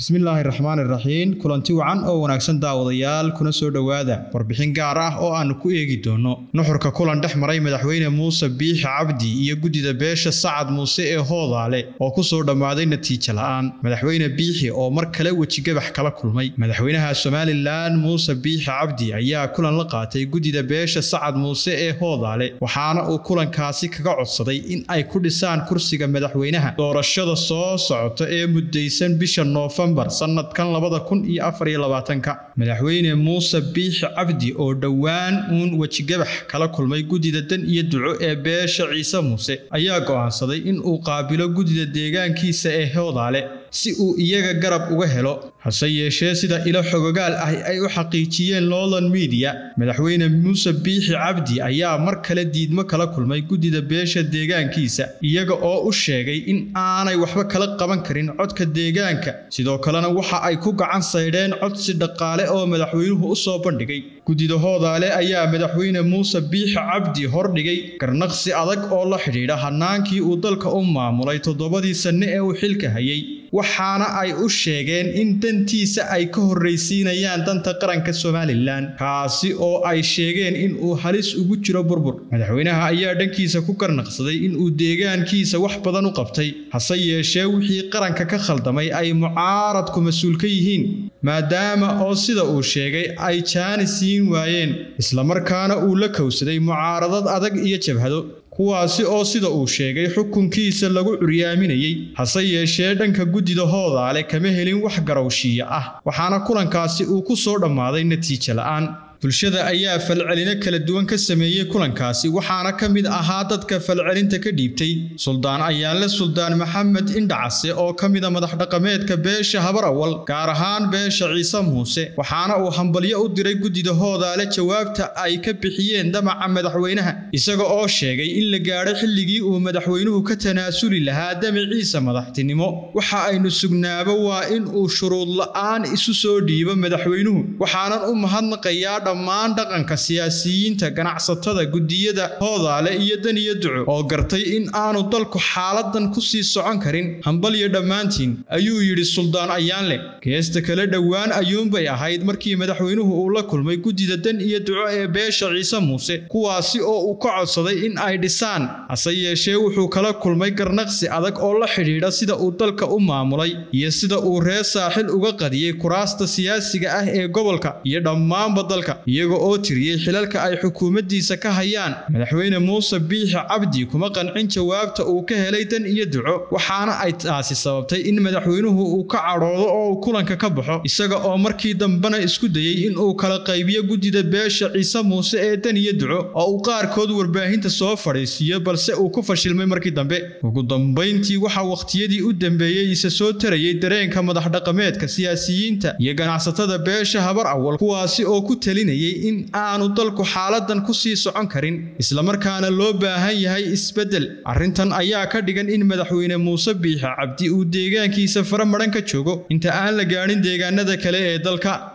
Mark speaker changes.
Speaker 1: bismillaahi raxmaan iraxiim kulanti wacan oo wanaagsan daawadayaal kuna soo dhowaada warbixin gaar ah oo aanu ku eegi doono nuxurka kulan dhex maray madaxweyne muuse biixi cabdi iyo guddida beesha sacad muuse ee hoodaale oo ku soo dhammaaday natiijo la'aan madaxweyne biixi oo mar kale wejigabax kala kulmay madaxweynaha somalilan muuse biixi cabdi ayaa kulan la qaatay guddida beesha sacad muuse ee hoodaale waxaana uu kulankaasi kaga codsaday in ay ku dhisaan kursiga madaxweynaha doorashada soo socota ee muddaysan bisha noofembar sanadkan labada kun iyo afar iyo labaatanka madaxweyne muuse biixi cabdi oo dhowaan uun wejigabax kala kulmay guddida dan iyo duco ee beesha ciise muuse ayaa go'aansaday in uu qaabilo guddida deegaankiisa ee hoodaale si uu iyaga garab uga helo hase yeeshee sida ilo xogogaal ah ay u xaqiijiyeen lowland media madaxweyne muuse biixi cabdi ayaa mar kale diidmo kala kulmay guddida beesha deegaankiisa iyaga oo u sheegay in aanay waxba kala qaban karin codka deegaanka sidoo kalena waxa ay ku gacan saydheen codsi dhaqaale oo madaxweynuhu u soo bandhigay guddida hoodaale ayaa madaxweyne muuse biixi cabdi hordhigay garnaqsi adag oo la xidhiidha hannaankii uu dalka u maamulay toddobadii sanne ee uu xilka hayay waxaana ay u sheegeen in dantiisa ay ka horraysiinayaan danta qaranka somalilan kaasi oo ay sheegeen in uu halis ugu jiro burbur madaxweynaha ayaa dhankiisa ku garnaqsaday in uu deegaankiisa wax badan u qabtay hase yeeshee wixii qaranka ka khaldamay ay mucaaradku mas-uul ka yihiin maadaama oo sida uu sheegay ay jaani siin waayeen islamarkaana uu la kowsaday mucaaradad adag iyo jabhado kuwaasi oo sida uu sheegay xukunkiisa lagu curyaaminayey hase yeeshee dhanka guddida hoodaale kama helin wax garowshiiya ah waxaana kulankaasi uu ku soo dhammaaday natiijo la'aan bulshada ayaa falcelino kala duwan ka sameeyey kulankaasi waxaana ka mid ahaa dadka falcelinta ka dhiibtay suldaan ayaanle suldaan maxamed indhacase oo ka mida madax dhaqameedka beesha habar awal gaar ahaan beesha ciise muuse waxaana uu hambalyo u diray guddida hoodaale jawaabta ay ka bixiyeen damaca madaxweynaha isaga oo sheegay in la gaadhay xilligii uu madaxweynuhu ka tanaasuli lahaa damaciisa madaxtinimo waxa aynu sugnaaba waa in uu shuruud la'aan isu soo dhiibo madaxweynuhu waxaanan u mahadnaqayaa dhammaan dhaqanka siyaasiyiinta ganacsatada guddiyada hoodaale iyo dan iyo duco oo gartay in aanu dalku xaaladan ku sii socon karin hambalyo dhammaantiin ayuu yidhi suldaan ayaanle geesta kale dhowaan ayuunbay ahayd markii madaxweynuhu uu la kulmay guddida dan iyo duco ee beesha ciise muuse kuwaasi oo uu ka codsaday in ay dhisaan hase yeeshee wuxuu kala kulmay garnaqsi adag oo la xidhiidha sida uu dalka u maamulay iyo sida uu reer saaxil uga qadiyey kuraasta siyaasiga ah ee gobolka iyo dhammaanba dalka iyaga oo tiriyey xilalka ay xukuumaddiisa ka hayaan madaxweyne muuse biixi cabdi kuma qancin jawaabta uu ka helay dan iyo duco waxaana ay taasi sababtay in madaxweynuhu uu ka cadhoodo oo uu kulanka ka baxo isaga oo markii dambena isku dayey in uu kala qaybiyo guddida beesha ciise muuse ee dan iyo duco oo uu qaarkood warbaahinta soo fadhiisiiyo balse uu ku fashilmay markii dambe ugu dambayntii waxaa wakhtiyadii u dambeeyey isa soo tarayay dareenka madax dhaqameedka siyaasiyiinta iyo ganacsatada beesha habar awal kuwaasi oo ku talinayay in aanu dalku xaaladan ku sii socon karin islamarkaana loo baahan yahay isbeddel arrintan ayaa ka dhigan in madaxweyne muuse biixi cabdi uu deegaankiisa fara madhan ka joogo inta aan la gaadhin deegaanada kale ee dalka